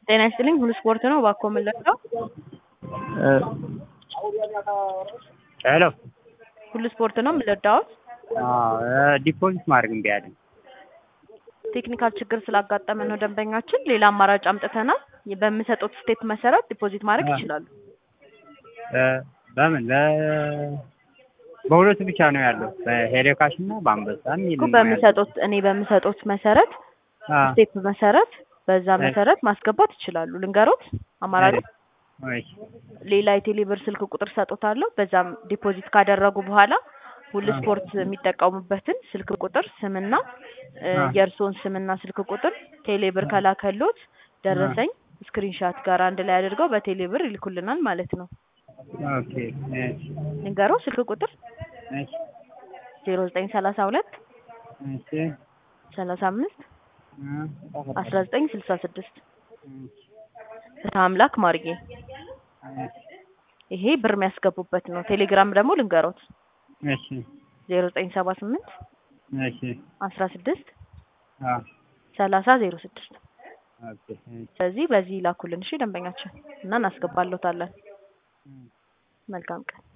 ጤና ይስጥልኝ ሁሉ ስፖርት ነው እባክዎ ምን ልርዳው? ሄሎ ሁሉ ስፖርት ነው ምን ልርዳዎት? ዲፖዚት ማድረግ እምቢ አለኝ። ቴክኒካል ችግር ስላጋጠመ ነው ደንበኛችን ሌላ አማራጭ አምጥተናል በምሰጡት ስቴፕ መሰረት ዲፖዚት ማድረግ አ- ይችላሉ። በምን በ- በሁለቱ ብቻ ነው ያለው በሄሎ ካሽ እና በአንበሳ የሚል እኮ ነው ያለው። በምሰጡት እኔ በምሰጡት መሰረት አ፣ ስቴፕ መሰረት በዛ እሺ። መሰረት ማስገባት ይችላሉ። ልንገሮት አማራጭ እሺ፣ ሌላ የቴሌብር ስልክ ቁጥር ሰጦታለሁ። በዛም ዲፖዚት ካደረጉ በኋላ ሁሉ አ። ስፖርት የሚጠቀሙበትን ስልክ ቁጥር ስምና እ፣ አ። የእርስዎን ስምና ስልክ ቁጥር ቴሌብር ከላከሎት ደረሰኝ ስክሪንሻት ጋር አንድ ላይ አድርገው በቴሌብር ይልኩልናል ማለት ነው። ኦኬ፣ እሺ፣ ልንገረው ስልክ ቁጥር እሺ፣ ዜሮ ዘጠኝ ሰላሳ ሁለት እሺ፣ ሰላሳ አምስት አ፣ አስራ ዘጠኝ ስልሳ ስድስት እሺ፣ ፍትሐ አምላክ ማርጌ እሺ፣ ይሄ ብር የሚያስገቡበት ነው። ቴሌግራም ደግሞ ልንገሮት እሺ፣ ዜሮ ዘጠኝ ሰባ ስምንት እሺ፣ አስራ ስድስት አ፣ ሰላሳ ዜሮ ስድስት ኦኬ፣ እሺ፣ ስለዚህ በዚህ ላኩልን እሺ ደንበኛችን እና እናስገባለታለን። እም። መልካም ቀን